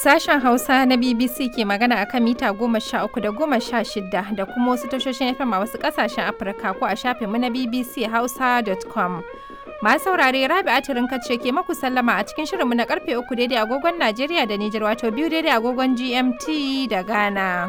Sashen Hausa na BBC ke magana a kan mita goma sha uku da goma sha shida da kuma wasu tashoshin FM a wasu ƙasashen Afirka ko a shafinmu na BBC Hausa.com. Masu saurare Rabi Atirin ce ke maku sallama a cikin shirinmu na karfe uku daidai agogon Najeriya da Nijar wato biyu daidai agogon GMT da Ghana.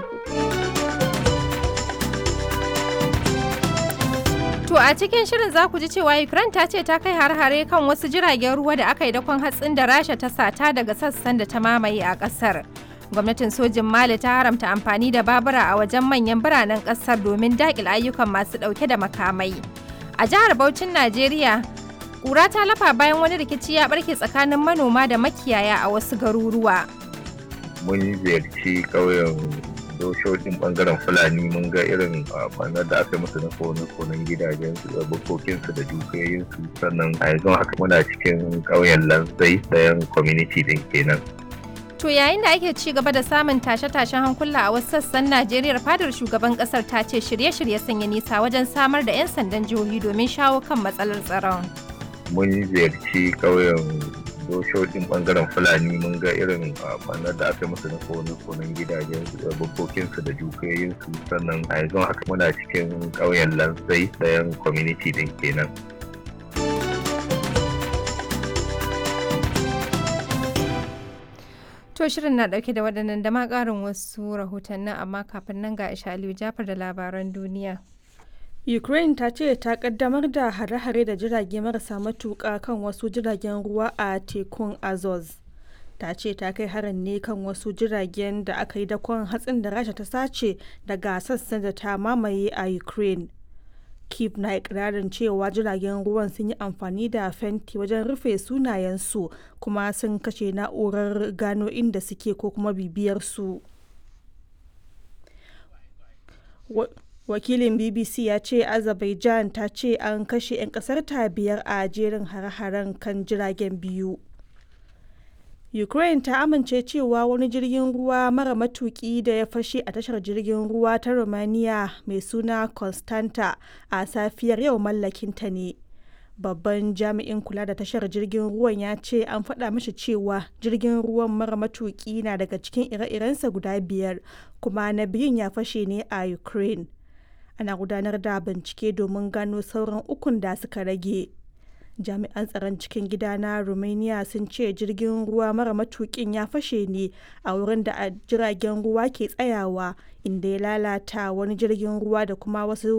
To a cikin shirin za ku ji cewa Ukraine ta ce ta kai har-hare kan wasu jiragen ruwa da aka yi dakon hatsin da Rasha ta sata daga sassan da ta mamaye a ƙasar. Gwamnatin sojin Mali ta haramta amfani da babura a wajen manyan biranen ƙasar domin daƙil ayyukan masu ɗauke da makamai. A jihar Bauchin Najeriya, ƙura ta lafa bayan wani rikici ya ɓarke tsakanin manoma da makiyaya a wasu garuruwa. Mun ziyarci ƙauyen doshoshin bangaren fulani mun ga irin kwanar da aka musu na kone-konen gidajen su bukokinsu da dukiyoyinsu sannan a yanzu haka muna cikin ƙauyen lanzai ɗayan community din kenan To yayin da ake ci gaba da samun tashe-tashen hankula a wasu sassan Najeriya fadar shugaban kasar ta ce shirye-shirye sun yi nisa wajen samar da 'yan sandan jihohi domin shawo kan matsalar tsaron. Mun ziyarci ƙauyen doshoshin bangaren fulani mun ga irin kwanar da aka musu na kone-konen gidajen bukokinsu da dukiyoyinsu sannan a yanzu haka muna cikin ƙauyen lanzai ɗayan community din kenan To shirin na dauke da waɗannan da ma ƙarin wasu rahotannin amma kafin nan ga Aisha Aliyu Jafar da labaran duniya. Ukraine ta ce ta kaddamar da hare-hare da jirage marasa matuƙa kan wasu jiragen ruwa a tekun Azov. Ta ce ta kai harin ne kan wasu jiragen da aka yi dakon hatsin da Rasha ta sace daga sassan da ta mamaye a Ukraine. Kiev na ikirarin cewa jiragen ruwan sun yi amfani da fenti wajen rufe sunayensu kuma sun kashe na'urar gano inda suke ko kuma bibiyar su. wakilin bbc ya ce azerbaijan ta ce an kashe 'yan kasar ta biyar a jerin hare-haren kan jiragen biyu ukraine ta amince cewa wani jirgin ruwa mara matuki da ya fashe a tashar jirgin ruwa ta romania mai suna constanta a safiyar yau mallakinta ne babban jami'in kula da tashar jirgin ruwan ya ce an faɗa mashi cewa jirgin ruwan mara matuki na daga cikin ire-irensa guda biyar kuma na biyun ya fashe ne a ukraine ana gudanar da bincike domin gano sauran ukun da suka rage jami'an tsaron cikin gida na romania sun ce jirgin ruwa mara matukin ya fashe ne a wurin da jiragen ruwa ke tsayawa inda ya lalata wani jirgin ruwa da kuma wasu